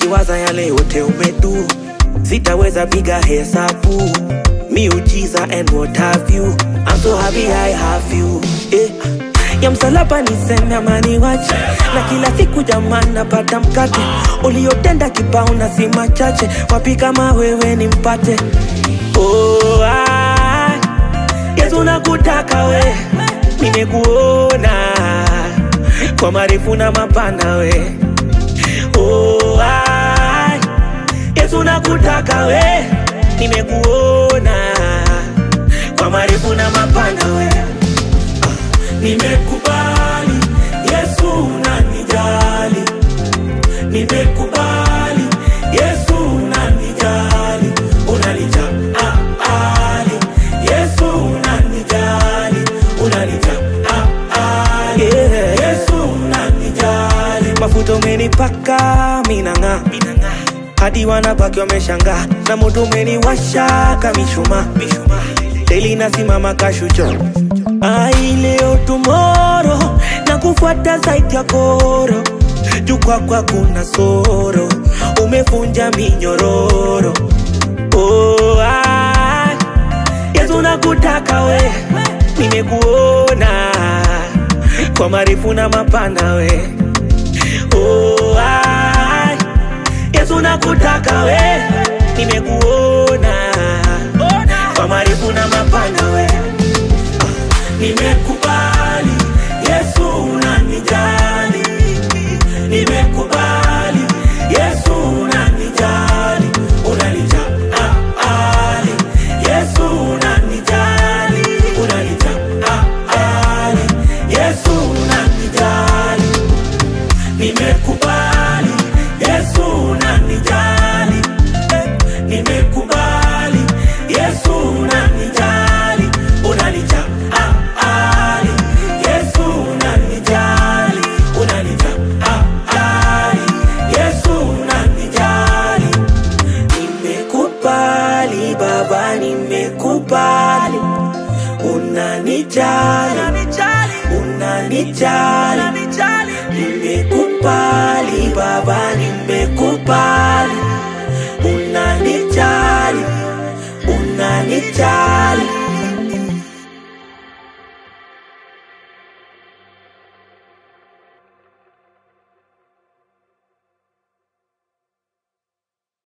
nikiwaza yale yote umedu sitaweza piga hesabu miujiza and what have you I'm so happy I have you eh. ya msalaba niseme amani wache na kila siku jamani napata mkate uliotenda kibao na si machache wapi kama wewe ni mpate oh, ah, Yesu nakutaka we nimekuona kwa marefu na mapana we oh, ah, Yesu nakutaka we nimekuona kwa marefu na mapana we Nimekubali Yesu unanijali, nimekubali Yesu unanijali, unanijali Yesu unanijali, unanijali yeah. Yesu unanijali, mafuta umenipaka minang'aa hadi wanabaki wameshangaa na moto umeniwasha kamishuma deli nasimama kashucho ai leo tumoro na kufuata zaidi ya koro juu kwakwa kuna soro umefunja minyororo oh, ah, yesu nakutaka we nimekuona kwa marefu na mapana we oh, ah, yesu nakutaka we nimekuona kwa marefu na mapana we nimekubali Yesu unanijali, nimekubali Yesu unanijali, unanijali Yesu unanijali, unanijali Yesu unanijali, nimekubali Yesu unanijali, nimekubali Yesu unanijali, unanijali Yesu unanijali, unanijali Yesu unanijali, nimekubali baba nimekubali unanijali unanijali nimekubali baba nimekubali